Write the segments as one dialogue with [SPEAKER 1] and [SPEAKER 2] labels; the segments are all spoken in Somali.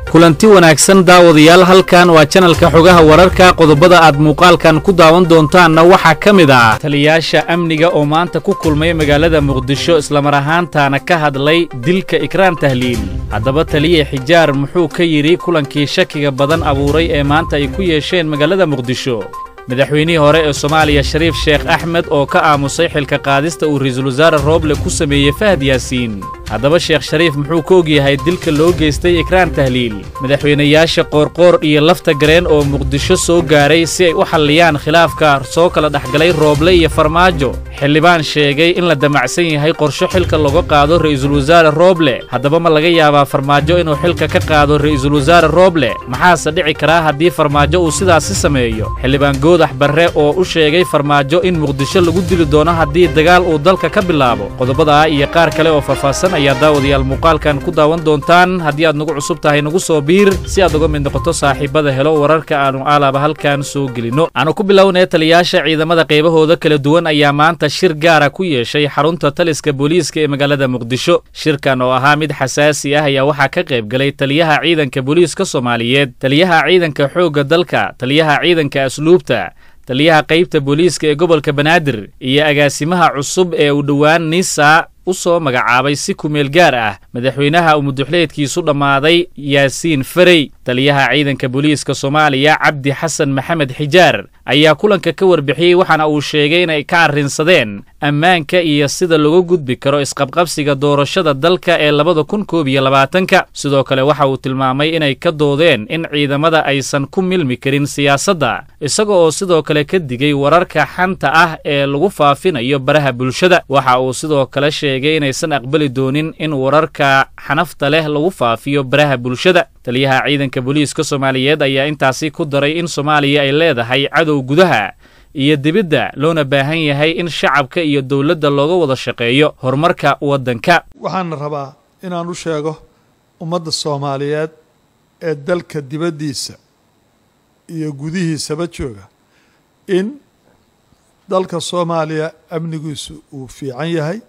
[SPEAKER 1] kulanti wanaagsan daawadayaal halkan waa janalka xogaha wararka qodobada aad muuqaalkan ku daawan doontaanna waxaa ka mid ah taliyaasha amniga oo maanta ku kulmay magaalada muqdisho islamar ahaantaana ka hadlay dilka ikraan tahliil haddaba taliye xijaar muxuu ka yidhi kulankii shakiga badan abuuray ee maanta ay ku yeesheen magaalada muqdisho madaxweynihii hore ee soomaaliya shariif sheekh axmed oo ka aamusay xilka qaadista uu ra'iisul wasaare rooble ku sameeyey fahad yaasiin haddaba sheekh shariif muxuu ka ogyahay dilka loo geystay ikraan tahliil madaxweynayaasha qoorqoor iyo lafta gareen oo muqdisho soo gaaray si ay u xalliyaan khilaafka soo kala dhexgalay rooble iyo farmaajo xildhibaan sheegay in la damacsan yahay qorsho xilka laga qaado ra'iisul wasaare rooble haddaba ma laga yaabaa farmaajo inuu xilka ka qaado ra'iisul wasaare rooble maxaase dhici karaa haddii farmaajo uu sidaasi sameeyo xildhibaan goodax barre oo u sheegay farmaajo in muqdisho lagu dili doono haddii dagaal uu dalka ka bilaabo qodobadaa iyo qaar kale oo faahfaahsan ayaa daawadayaal muuqaalkan ku daawan doontaan haddii aad nagu cusub tahay nagu soo biir si aad uga mid noqoto saaxiibada helo wararka aanu aalaaba halkan soo gelinno aanu ku bilownaya taliyaasha ciidamada qaybahooda kala duwan ayaa maanta shir gaara ku yeeshay xarunta taliska booliiska ee magaalada muqdisho shirkan oo ahaa mid xasaasi ah ayaa waxaa ka qayb galay taliyaha ciidanka booliiska soomaaliyeed taliyaha ciidanka xoogga dalka taliyaha ciidanka asluubta taliyaha qaybta booliiska ee gobolka banaadir iyo agaasimaha cusub ee u dhowaan nisa u soo magacaabay si kumeel gaar ah madaxweynaha uu muduxleedkiisu dhammaaday yaasiin farey taliyaha ciidanka booliiska soomaaliya cabdi xasan maxamed xijaar ayaa kulanka ka warbixiyey waxaana uu sheegay inay ka arrinsadeen ammaanka iyo sida lagu gudbi karo isqabqabsiga doorashada dalka ee labada kun koob iyo labaatanka sidoo kale waxa uu tilmaamay inay ka doodeen in ciidamada aysan ku milmi karin siyaasadda isaga oo sidoo kale ka digay wararka xanta ah ee lagu faafinayo baraha bulshada waxa uu sidoo kale sheegay inaysan aqbali doonin in wararka xanafta leh lagu faafiyo baraha bulshada taliyaha ciidanka booliiska soomaaliyeed ayaa intaasi ku daray in soomaaliya ay leedahay cadow gudaha iyo dibidda loona baahan yahay in shacabka iyo dowladda looga wada shaqeeyo horumarka waddanka
[SPEAKER 2] waxaan rabaa inaan u sheego ummadda soomaaliyeed ee dalka dibaddiisa iyo gudihiisaba jooga in dalka soomaaliya amnigiisu uu fiican yahay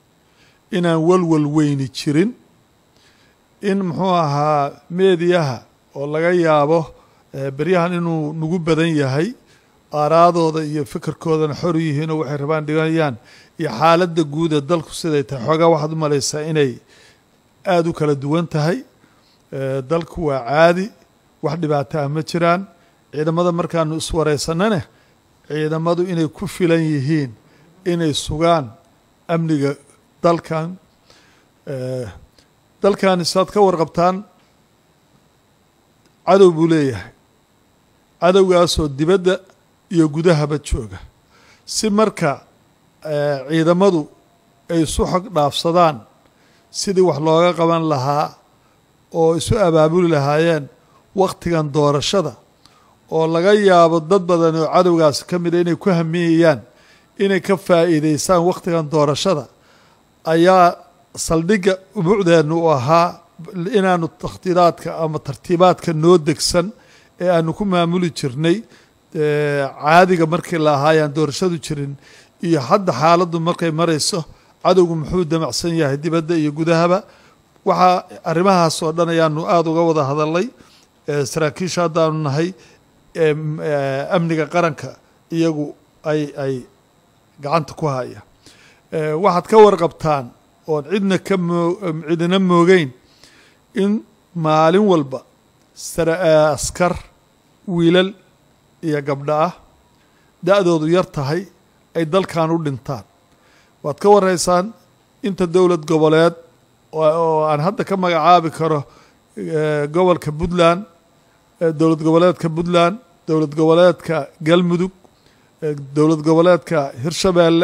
[SPEAKER 2] inaan walwal weyni jirin in muxuu ahaa meediyaha oo laga yaabo beryahan inuu nagu badan yahay aaraadooda iyo fikirkoodana xor yihiinoo waxay rabaan dhiganayaan iyo xaaladda guud ee dalku siday tahay xoogaa waxaad u malaysaa inay aada u kala duwan tahay dalku waa caadi wax dhibaato ah ma jiraan ciidamada markaanu iswareysanane ciidamadu inay ku filan yihiin inay sugaan amniga dalkan dalkani saad ka warqabtaan cadow buu leeyahay cadowgaasoo dibadda iyo gudahaba jooga si marka ciidamadu ay isu xog dhaafsadaan sidii wax looga qaban lahaa oo isu abaabuli lahaayeen wakhtigan doorashada oo laga yaabo dad badan oo cadowgaas ka mida inay ku hamiyayaan inay ka faa'iideystaan wakhtigan doorashada ayaa saldhigga umucdeennu u ahaa inaanu takhtiiraadka ama tartiibaadka noo degsan ee aanu ku maamuli jirnay caadiga markii la ahaayaan doorashadu jirin iyo hadda xaaladdu markay marayso cadowgu muxuu damacsan yahay dibadda iyo gudahaba waxaa arrimahaas oo dhan ayaanu aada uga wada hadalnay saraakiisha haddaanu nahay amniga qaranka iyagu ay ay gacanta ku haya waxaad ka warqabtaan oon cidna ka moo cidina moogeyn in maalin walba askar wiilal iyo gabdho ah da-doodu yar tahay ay dalkan u dhintaan waad ka waraysaan inta dowlad goboleed oo aan hadda ka magacaabi karo gobolka puntland dowlad goboleedka puntland dowlad goboleedka galmudug dowlad goboleedka hirshabeelle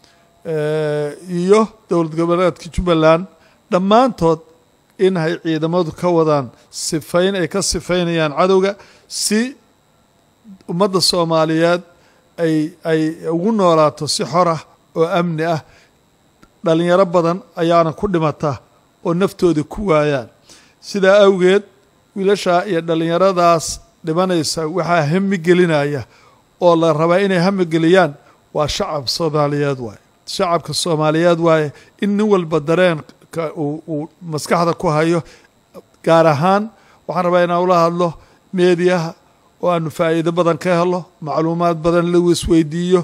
[SPEAKER 2] iyo dowlad goboleedka jubbaland dhammaantood in ay ciidamadu ka wadaan sifayn ay ka sifaynayaan cadowga si ummadda soomaaliyeed ay ay ugu noolaato si xor ah oo amni ah dhalinyaro badan ayaana ku dhimata oo naftooda ku waayaan sidaa awgeed wiilashaa iyo dhallinyaradaas dhimanaysa waxaa hami gelinaya oo la rabaa inay hami geliyaan waa shacab soomaaliyeed waaye shacabka soomaaliyeed waaye in nin walba dareenka uu maskaxda ku hayo gaar ahaan waxaan rabaa inaan ula hadlo meediyaha oo aanu faa'iido badan ka helo macluumaad badan la isweydiiyo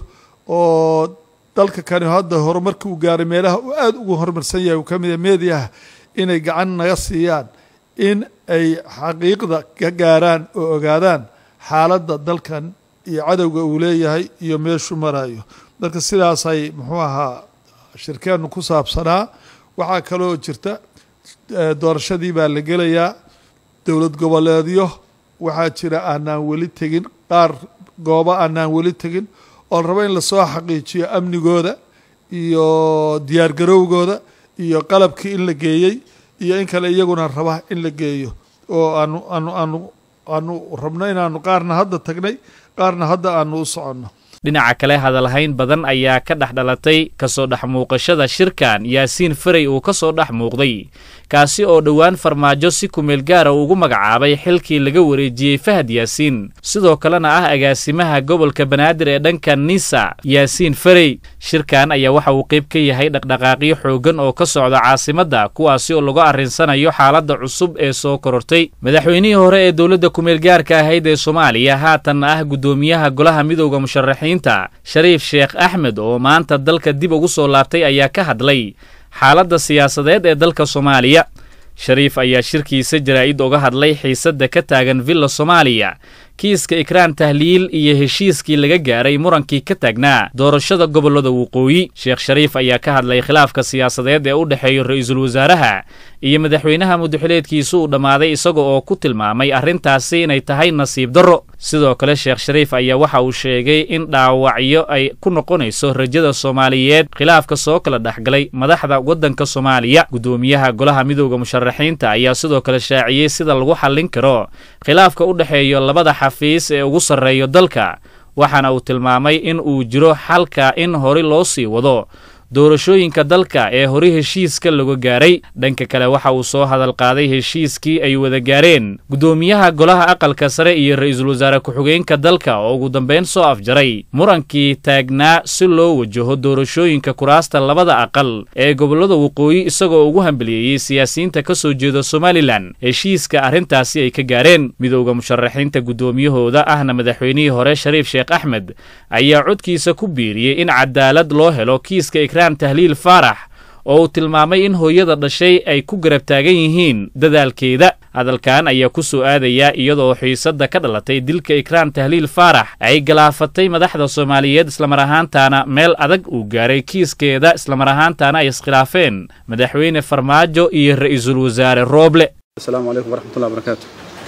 [SPEAKER 2] oo dalka kani hadda horumarka uu gaaray meelaha uu aada ugu horumarsan yahay uu ka mid yahay meediyaha inay gacan naga siiyaan in ay xaqiiqda ka gaaraan oo ogaadaan xaaladda dalkan iyo cadowga uu leeyahay iyo meeshuu marayo marka sidaasay muxuu ahaa shirkeennu ku saabsanaa waxaa kaloo jirta doorashadii baa la gelayaa dowlad goboleedyo waxaa jira aanaan weli tegin qaar goobo aanaan weli tegin oon rabo in lasoo xaqiijiyo amnigooda iyo diyaargarowgooda iyo qalabkii in la geeyey iyo in kale iyaguna raba in la geeyo oo aanu aanu aanu aanu rabno inaanu qaarna hadda tagnay qaarna hadda aanu u soconno
[SPEAKER 1] dhinaca kale hadalhayn badan ayaa ka dhex dhalatay kasoo dhex muuqashada shirkan yaasiin farey uu ka soo dhex muuqday kaasi oo dhowaan farmaajo si kumeel gaara ugu magacaabay xilkii laga wareejiyey fahad yaasiin sidoo kalena ah agaasimaha gobolka banaadir ee dhanka nisa yaasiin farey shirkan ayaa waxa uu qayb ka yahay dhaqdhaqaaqyo xooggan oo ka socda caasimadda kuwaasi oo lagu arrinsanayo xaaladda cusub ee soo korortay madaxweynihii hore ee dowladda kumeel gaarka ahayd ee soomaaliya haatanna ah guddoomiyaha golaha midowda musharaxiinta shariif sheekh axmed oo maanta dalka dib ugu soo laabtay ayaa ka hadlay xaaladda siyaasadeed ee dalka soomaaliya shariif ayaa shirkiisa jaraa'id uga hadlay xiisadda ka taagan villa soomaaliya kiiska ikraan tahliil iyo heshiiskii laga gaaray murankii ka taagnaa doorashada gobollada waqooyi sheekh shariif ayaa ka hadlay khilaafka siyaasadeed ee u dhexeeya ra-iisul wasaaraha iyo madaxweynaha mudaxileedkiisu uu dhammaaday isaga oo ku tilmaamay arrintaasi inay tahay nasiib darro sidoo kale sheekh shariif ayaa waxa uu sheegay in dhaawacyo ay ku noqonayso rajada soomaaliyeed khilaafka soo kala dhexgalay madaxda waddanka soomaaliya guddoomiyaha golaha midowda musharaxiinta ayaa sidoo kale shaaciyey sida lagu xallin karo khilaafka u dhexeeyo labada xafiis ee ugu sarreeyo dalka waxaana uu tilmaamay in uu jiro xalka in hore loo sii wado doorashooyinka dalka ee hore heshiiska laga gaaray dhanka kale waxa uu soo hadal qaaday heshiiskii ay wada gaareen guddoomiyaha golaha aqalka sare iyo ra-iisul wasaare ku-xigeenka dalka oo ugu dambayn soo afjaray murankii taagnaa si loo wajaho doorashooyinka kuraasta labada aqal ee gobollada waqooyi isagoo ugu hambaliyeeyey siyaasiyiinta ka soo jeeda somalilan heshiiska arrintaasi ay ka gaareen midowda musharaxiinta guddoomiyahooda ahna madaxweynihii hore shariif sheekh axmed ayaa codkiisa ku biiriyey in cadaalad loo helo kiiska tahliil faarax oo uu tilmaamay in hooyada dhashay ay ku garab taagan yihiin dadaalkeeda hadalkan ayaa ku soo aadayaa iyadoo xiisadda ka dhalatay dilka ikraan tahliil faarax ay galaafatay madaxda soomaaliyeed islamar ahaantaana meel adag uu gaaray kiiskeeda islamar ahaantaana ay iskhilaafeen madaxweyne farmaajo iyo ra-iisul wasaare rooble
[SPEAKER 3] asalaamu calaykum waraxmatullahi barakaatu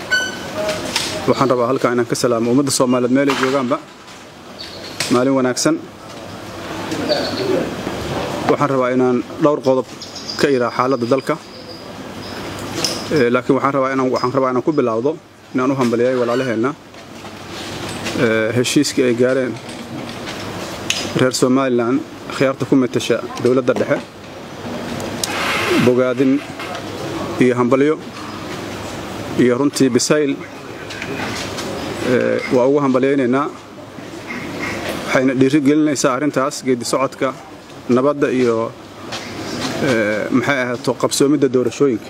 [SPEAKER 3] waxaan rabaa halkaa inaan ka salaamo ummadda soomaaliyeed meelay joogaanba maalin wanaagsan waxaan rabaa inaan dhowr qodob ka iraa xaaladda dalka laakiin waxaan rabaa inaan waxaan rabaa inaan ku bilaawdo inaan u hambaliyay walaalaheenna heshiiskii ay gaareen reer somalilan khiyaarta ku matasha dowladda dhexe bogaadin iyo hambalyo iyo runtii bisayl waa ugu hambalyaynaynaa waxayna dhiiri gelinaysaa arrintaas geedi socodka nabadda iyo maxay ahaato qabsoomidda doorashooyinka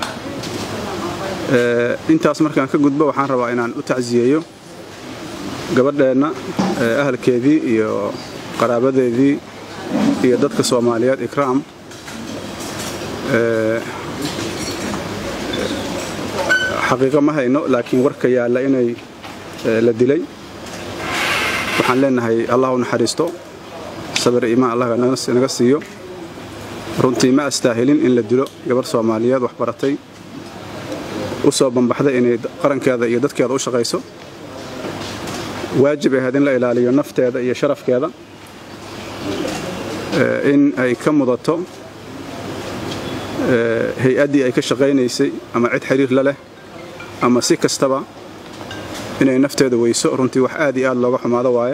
[SPEAKER 3] intaas markaan ka gudbo waxaan rabaa inaan u tacsiyeeyo gabadheenna ahalkeedii iyo qaraabadeedii iyo dadka soomaaliyeed ikraam xaqiiqo ma hayno laakiin warka yaalla inay la dilay waxaan leenahay allah u naxariisto sabir iimaan allah naga siiyo runtii ma astaahilin in la dilo gabar soomaaliyeed wax baratay u soo bambaxday inay qarankeeda iyo dadkeeda u shaqayso waajib ahayd in la ilaaliyo nafteeda iyo sharafkeeda in ay ka mudato hay-addii ay ka shaqaynaysay ama cid xiriir la leh ama si kastaba inay nafteeda weyso runtii wax aad iyo aad looga xumaado waaye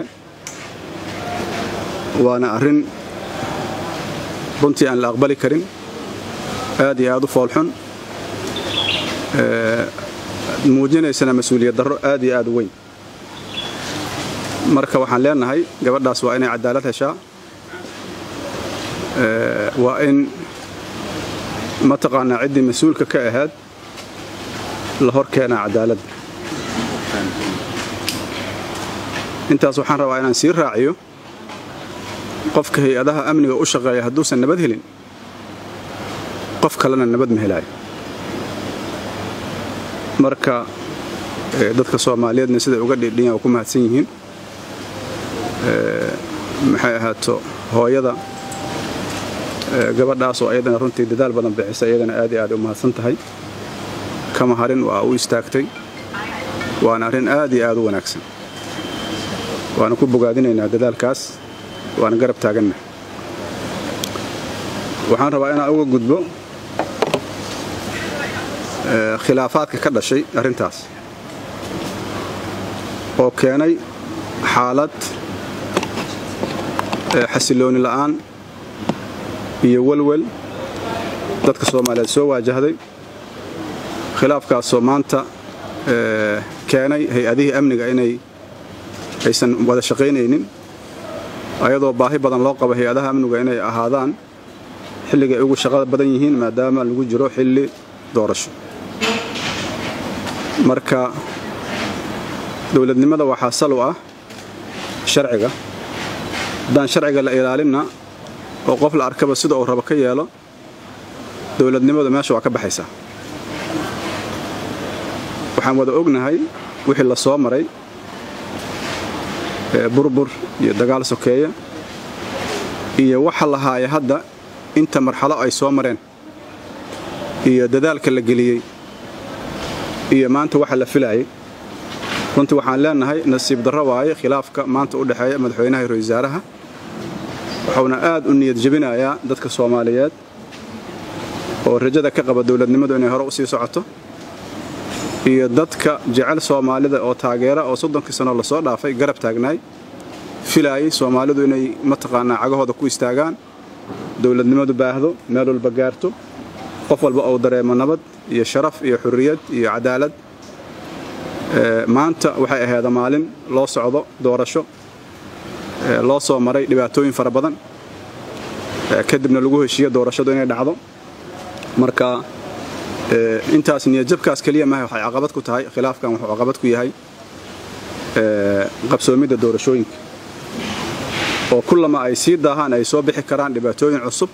[SPEAKER 3] waana arrin runtii aan la aqbali karin aad iyo aad u foolxun muujinaysana mas-uuliyad darro aad iyo aad u weyn marka waxaan leenahay gabadhaas waa inay cadaalad heshaa waa in mataqaanaa ciddii mas-uulka ka ahayd la hor keenaa cadaaladda intaas waxaan rabaa inaan sii raaciyo qofka hay-adaha amniga u shaqeeya hadduusan nabad helin qof kalena nabad ma helaayo marka dadka soomaaliyeedna siday uga dhidhiyan waa ku mahadsan yihiin maxay ahaato hooyada gabadhaas oo ayadana runtii dadaal badan bixisa iyadana aad iyo aad u mahadsan tahay kama harin waa u istaagtay waana arrin aad iyo aad u wanaagsan waana ku bogaadinaynaa dadaalkaas waana garab taaganna waxaan rabaa inaan uga gudbo khilaafaadka ka dhashay arrintaas oo keenay xaalad xasilooni la'aan iyo welwel dadka soomaaliyeed soo waajahday khilaafkaasoo maanta keenay hay-adihii amniga inay aysan wada shaqaynaynin ayadoo baahi badan loo qabo hay-adaha amniga inay ahaadaan xilligay ugu shaqada badan yihiin maadaama lagu jiro xilli doorasho marka dowladnimada waxaa sal u ah sharciga haddaan sharciga la ilaalinna oo qof la arkaba sida uu rabo ka yeelo dowladnimadu meesha waa ka baxaysaa waxaan wada ognahay wixii la soo maray burbur iyo dagaal sokeeya iyo waxa la haaya hadda inta marxalo ay soo mareen iyo dadaalka la geliyey iyo maanta waxa la filaayay runtii waxaan leenahay nasiib darro waaye khilaafka maanta u dhexeeya madaxweynaha iyo ra-isul wasaaraha wuxuuna aad u niyad jebinayaa dadka soomaaliyeed oo rajada ka qaba dowladnimadu inay hore u sii socoto iyo dadka jecel soomaalida oo taageera oo soddonkii sanoo lasoo dhaafay garab taagnaay filaayay soomaalidu inay mataqaanaa cagahooda ku istaagaan dowladnimadu baahdo meel walba gaarto qof walba uu dareemo nabad iyo sharaf iyo xurriyad iyo cadaalad maanta waxay ahayd maalin loo socdo doorasho loo soo maray dhibaatooyin fara badan kadibna lagu heshiiyo doorashadu inay dhacdo marka intaas niyadjabkaas keliya maaha waxay caqabad ku tahay khilaafkan wuxuu caqabad ku yahay qabsoomidda doorashooyinka oo kullama ay sii daahaan ay soo bixi karaan dhibaatooyin cusub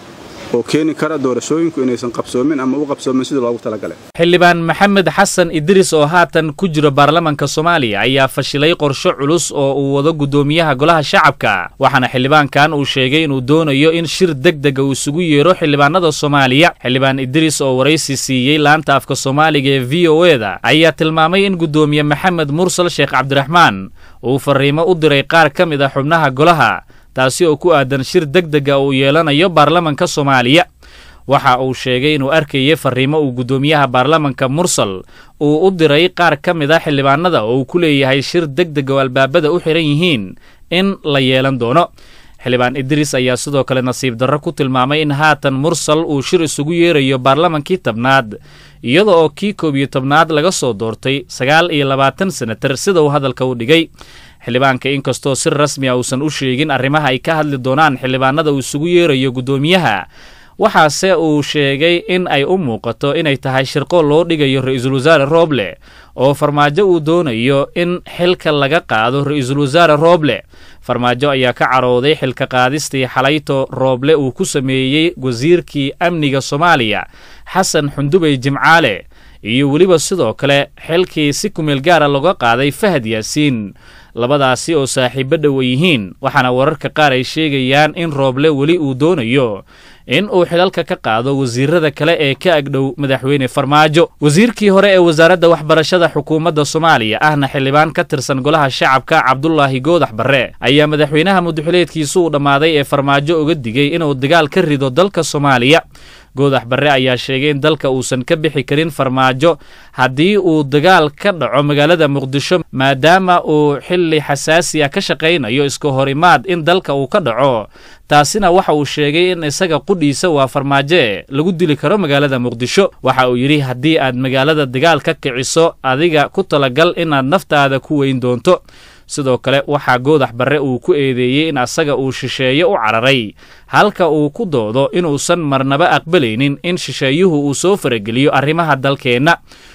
[SPEAKER 3] oo keeni kara doorashooyinku inaysan qabsoomin ama u qabsoomin sidii loogu talagalay
[SPEAKER 1] xildhibaan maxamed xasan idriis oo haatan ku jiro baarlamanka soomaaliya ayaa fashilay qorsho culus oo uu wado guddoomiyaha golaha shacabka waxaana xildhibaankan uu sheegay inuu doonayo in shir deg dega uu isugu yeero xildhibaanada soomaaliya xildhibaan idriis oo waraysi siiyey laanta afka soomaaliga ee v o eda ayaa tilmaamay in guddoomiye maxamed mursal sheekh cabdiraxmaan uu fariimo u diray qaar ka mid a xubnaha golaha taasi oo ku aadan shir deg dega uu yeelanayo baarlamanka soomaaliya waxa uu sheegay inuu arkayay fariimo uu guddoomiyaha baarlamanka mursal uu u diray qaar ka mid a xildhibaanada oo uu ku leeyahay shir deg deg oo albaabada u xihan yihiin in la yeelan doono xildhibaan idriis ayaa sidoo kale nasiib darro ku tilmaamay in haatan mursal uu shir isugu yeerayo baarlamankii tobnaad iyada oo kii koob iyo tobnaad laga soo doortay sagaal iyo labaatan senatar sida uu hadalka u dhigay xildhibaanka inkastoo si rasmi a uusan u sheegin arrimaha ay ka hadli doonaan xildhibaanada uu isugu yeerayo guddoomiyaha waxaase uu sheegay in ay u muuqato inay tahay shirqo loo dhigayo ra-iisul wasaare rooble oo farmaajo uu doonayo in xilka laga qaado ra-iisul wasaare rooble farmaajo ayaa ka carooday xilka qaadistii xalayto rooble uu ku sameeyey wasiirkii amniga soomaaliya xasan xundubey jimcaale iyo weliba sidoo kale xilkii si kumeel gaara looga qaaday fahad yaasiin labadaasi oo saaxiibo dhowa yihiin waxaana wararka qaar ay sheegayaan in rooble weli uu doonayo in uu xilalka ka qaado wasiirada kale ee ka agdhow madaxweyne farmaajo wasiirkii hore ee wasaaradda waxbarashada xukuumadda soomaaliya ahna xildhibaan ka tirsan golaha shacabka cabdulaahi goodax barre ayaa madaxweynaha muduxileedkiisu uu dhammaaday ee farmaajo uga digay inuu dagaal ka rido dalka soomaaliya goodax barre ayaa sheegay in dalka uusan ka bixi karin farmaajo haddii uu dagaal ka dhaco magaalada muqdisho maadaama uu xilli xasaasi ah ka shaqaynayo iska horimaad in dalka uu ka dhaco taasina waxa uu sheegay in isaga qudhiisa waa farmaajoe lagu dili karo magaalada muqdisho waxa uu yidhi haddii aad magaalada dagaal ka kiciso adiga ku talagal inaad naftaada ku weyn doonto sidoo kale waxaa goodax barre uu ku eedeeyey in asaga uu shisheeye u cararay halka uu ku doodo inuusan marnaba aqbalaynin in shisheeyuhu uu soo farageliyo arrimaha dalkeenna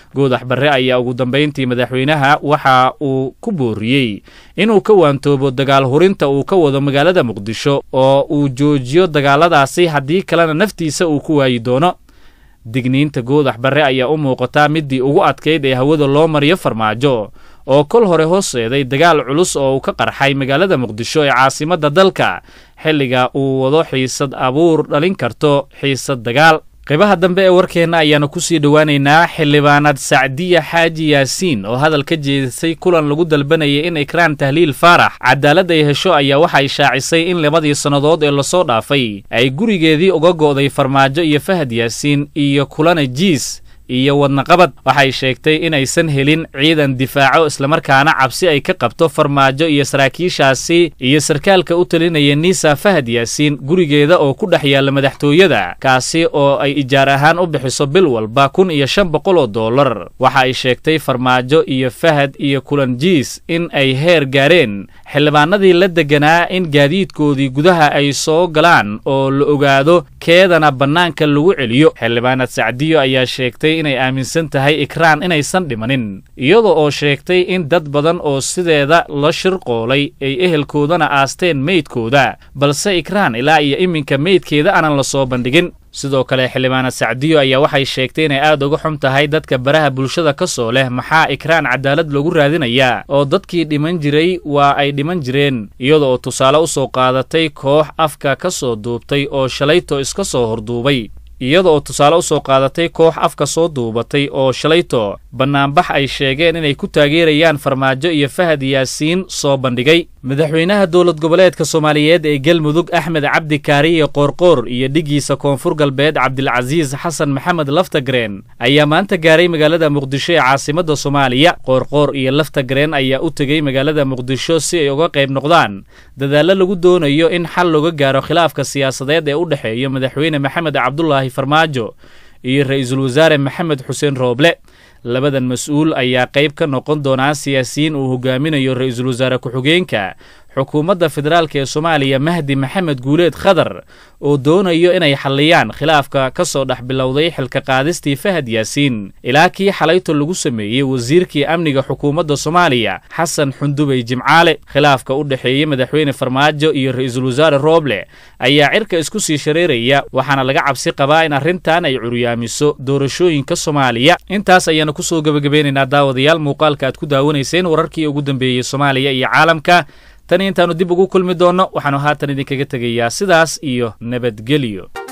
[SPEAKER 1] goodax barre ayaa ugu dambayntii madaxweynaha waxa uu ku booriyey inuu ka waantoobo dagaal hurinta uu ka wado magaalada muqdisho oo uu joojiyo dagaaladaasi haddii kalena naftiisa uu ku waayi doono digniinta goodax barre ayaa u muuqataa midii ugu adkayd ee hawada loo mariyo farmaajo oo kol hore hooseeday dagaal culus oo uu ka qarxay magaalada muqdisho ee caasimadda dalka xilliga uu wado xiisad abuur dhalin karto xiisad dagaal qaybaha dambe ee warkeenna ayaanu kusii dhowaanaynaa xildhibaanad sacdiya xaaji yaasiin oo hadal ka jeedisay kulan lagu dalbanayay in ikraan tahliil faarax cadaalad ay hesho ayaa waxay shaacisay in labadii sannadood ee lasoo dhaafay ay gurigeedii uga go'day farmaajo iyo fahad yaasiin iyo kulana jiis iyo wadnaqabad waxay sheegtay inaysan helin ciidan difaaco islamarkaana cabsi ay ka qabto farmaajo iyo saraakiishaasi iyo sarkaalka u talinaya niisa fahad yaasiin gurigeeda oo ku dhex yaalla madaxtooyada kaasi oo ay ijaar ahaan u bixiso bil walba kun iyo shan boqol oo dollar waxa ay sheegtay farmaajo iyo fahad iyo kulanjiis in ay heer gaareen xildhibaanadii la deganaa in gaadiidkoodii gudaha ay soo galaan oo la ogaado keedana bannaanka lagu celiyo xildhibaanad sacdiyo ayaa sheegtay inay aaminsan tahay ikraan inaysan dhimanin iyada oo sheegtay in dad badan oo sideeda la shirqoolay ay ehelkoodana aasteen meydkooda balse ikraan ilaa iyo iminka meydkeeda aanan la soo bandhigin sidoo kale xildhibaanad sacdiyo ayaa waxay sheegtay inay aad uga xun tahay dadka baraha bulshada ka soo leh maxaa ikraan cadaalad loogu raadinayaa oo dadkii dhiman jiray waa ay dhiman jireen iyada oo tusaale u soo qaadatay koox afka ka soo duubtay oo shalayto iska soo horduubay iyada oo tusaale u soo qaadatay koox afka soo duubatay oo shalayto bannaanbax ay sheegeen inay ku taageerayaan farmaajo iyo fahad yaasiin soo bandhigay madaxweynaha dowlad goboleedka soomaaliyeed ee galmudug axmed cabdi kaariye qoorqoor iyo dhigiisa koonfur galbeed cabdilcasiis xasan maxamed laftagreen ayaa maanta gaaray magaalada muqdisho ee caasimadda soomaaliya qoorqoor iyo laftagreen ayaa u tegey magaalada muqdisho si ay uga qayb noqdaan dadaallo lagu doonayo in xal looga gaaro khilaafka siyaasadeed ee u dhexeeya madaxweyne maxamed cabdulaahi farmaajo iyo ra-iisul wasaare maxamed xuseen rooble labadan mas-uul ayaa qayb ka noqon doonaa siyaasiyiin uu hogaaminayo ra-iisul wasaare ku-xigeenka xukuumadda federaalk ee soomaaliya mahdi maxamed guuleed khadar oo doonayo inay xalliyaan khilaafka ka soo dhex bilowday xilka qaadistii fahad yaasiin ilaa kii xalayto lagu sameeyey wasiirkii amniga xukuumadda soomaaliya xasan xundubey jimcaale khilaafka u dhexeeyey madaxweyne farmaajo iyo ra-iisul wasaare rooble ayaa cirka isku sii shareeraya waxaana laga cabsi qabaa in arrintan ay curyaamiso doorashooyinka soomaaliya intaas ayaanu kusoo gebagabeynaynaa daawadayaal muuqaalka aad ku daawanayseen wararkii ugu dambeeyey soomaaliya iyo caalamka tani intaannu dib ugu kulmi doonno waxaannu haatan idinkaga tegayaa sidaas iyo nabadgelyo